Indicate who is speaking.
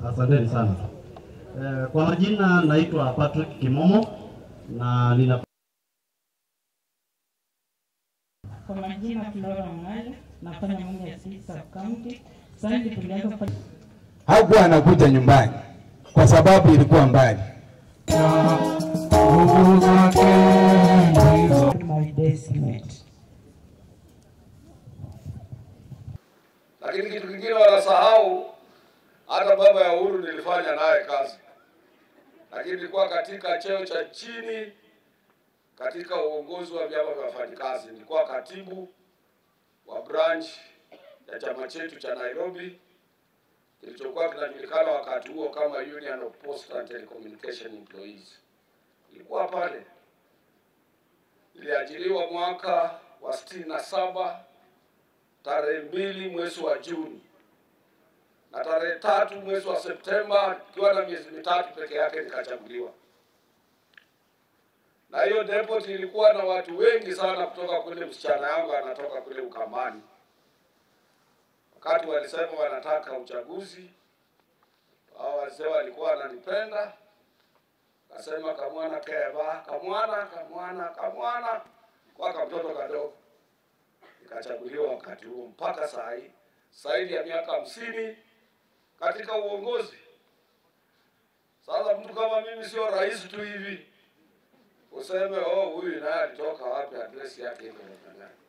Speaker 1: Asanteni sana. Eh, kwa majina naitwa Patrick Kimomo na nina
Speaker 2: Kwa majina Flora Mng'ale, nafanya mambo ya sisi sub county. Sasa hivi tulianza kufanya
Speaker 3: hakuwa anakuja nyumbani kwa sababu ilikuwa mbali.
Speaker 2: my destiny.
Speaker 4: lakini kitu kingine wanasahau, hata baba ya Uhuru nilifanya naye kazi, lakini nilikuwa katika cheo cha chini katika uongozi wa vyama vya wafanyikazi. Nilikuwa katibu wa branch ya chama chetu cha Nairobi kilichokuwa kinajulikana wakati huo kama Union of Post and Telecommunication Employees. Nilikuwa pale, niliajiriwa mwaka wa sitini na saba tarehe mbili mwezi wa Juni na tarehe tatu mwezi wa Septemba, ikiwa na miezi mitatu peke yake nikachaguliwa. Na hiyo depot ilikuwa na watu wengi sana kutoka kule, msichana yangu anatoka kule Ukambani. Wakati walisema wanataka uchaguzi, hao wazee walikuwa wananipenda, kasema kamwana keva, kamwana kamwana kamwana, kwa kamtoto kadogo nikachaguliwa wakati huo mpaka saa hii zaidi ya miaka hamsini katika uongozi. Sasa mtu kama mimi sio rais tu hivi useme oh, huyu naye alitoka wapi, adresi yake iko namna gani?